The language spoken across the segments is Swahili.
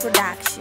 Production.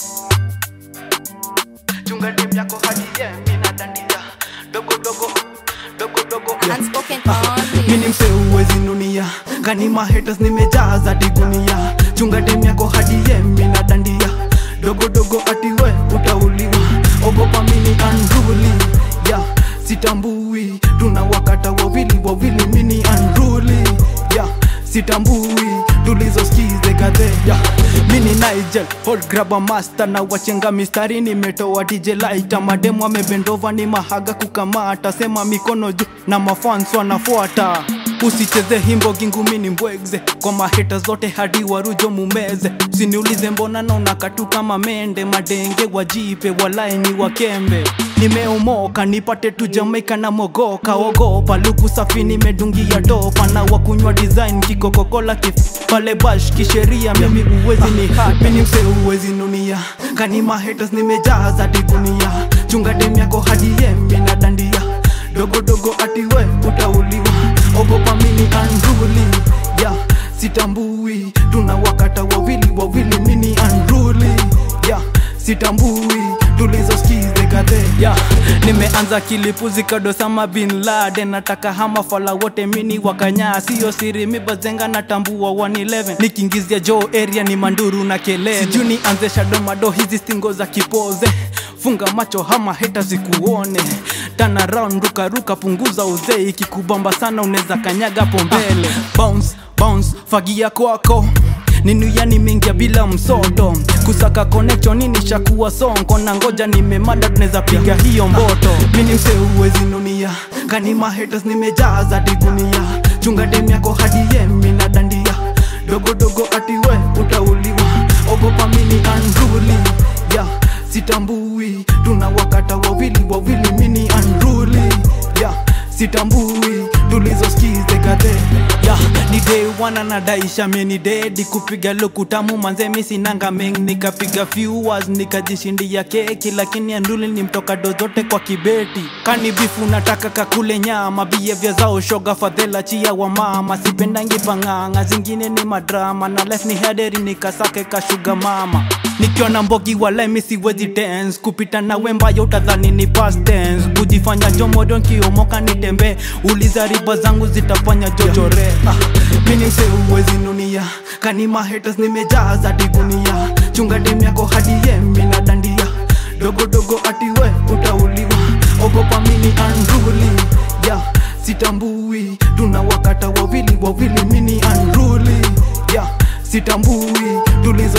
chunga dem yako hadi ye mina dandia dogo dogo dogo dogo yeah. Unspoken mini only. mse uwezi nunia gani mahaters nimejaza digunia chunga dem yako hadi ye mina dandia dogo dogo atiwe utauliwa ogopa mini anduli ya sitambui tuna wakata wawili wawili mini anduli ya sitambui tulizoskize gadhe ya mini nigel hot grabber master na wachenga mistari nimetoa dj laita mademu amebendova ni mahaga kukamata sema mikono juu na mafans wanafuata usicheze himbo gingumini mbwegze kwa maheta zote hadi warujo mumeze usiniulize mbona naona katu kama mende madenge wajipe walaini wakembe nimeumoka nipate tu jamaika na mogoka ogopa luku safi nimedungia topa na wakunywa design kikokokola kif pale bash kisheria mimi uwezi ni hat mini mse uwezi nunia kani mahaters nimejaza digunia chunga dem yako hadi ye mina dandia dogo dogo atiwe utauliwa ogopa mini anduli ya sitambui tuna wakata wawili wawili mini anduli ya sitambui tulizoskize kadhe ya nimeanza kilipuzi kadosama bin laden nataka hama fala wote mini wakanyaa siyo siri mibazenga natambua 111 nikiingizia jo area ni manduru na kelele sijuu nianze shadomado hizi stingo za kipoze funga macho hama heta zikuone tana round ruka ruka punguza uzee ikikubamba sana unaweza kanyaga hapo mbele bounce bounce fagia kwako ninuyani mingia bila msoto kusaka connection nini shakuwa sonko na ngoja nimemada tunaweza piga hiyo mboto mini mse uwezi nunia kani mahaters nimejaza digunia chunga dem yako hadi ye mina dandia dogo dogo atiwe utauliwa ogopa mini anduli ya sitambui tuna wakata wawili wawili mini anduli ya sitambui tulizoskize kadhe ya ni day wana nadaisha meni dedi kupiga lukutamu manze misinanga meng nikapiga viewers nikajishindia keki lakini anduli ni mtoka dozote kwa kibeti kani bifu nataka kakule nyama bievya zao shoga fadhela chia wa mama sipendangi pang'ang'a zingine ni madrama na life ni hederi nikasake kashuga mama nikiona mbogi walai siwezi dance kupita na wembayo utadhani ni past tense kujifanya jomodo nkiomoka nitembe uliza riba zangu zitafanya jochore ah, mini mse uwezi nunia kani mahaters nimejaza digunia chunga dem yako hadi ye mina dandia dogo dogo atiwe utauliwa ogopa mini anduli ya sitambui tuna wakata wawili wawili mini anduli ya sitambui tulizo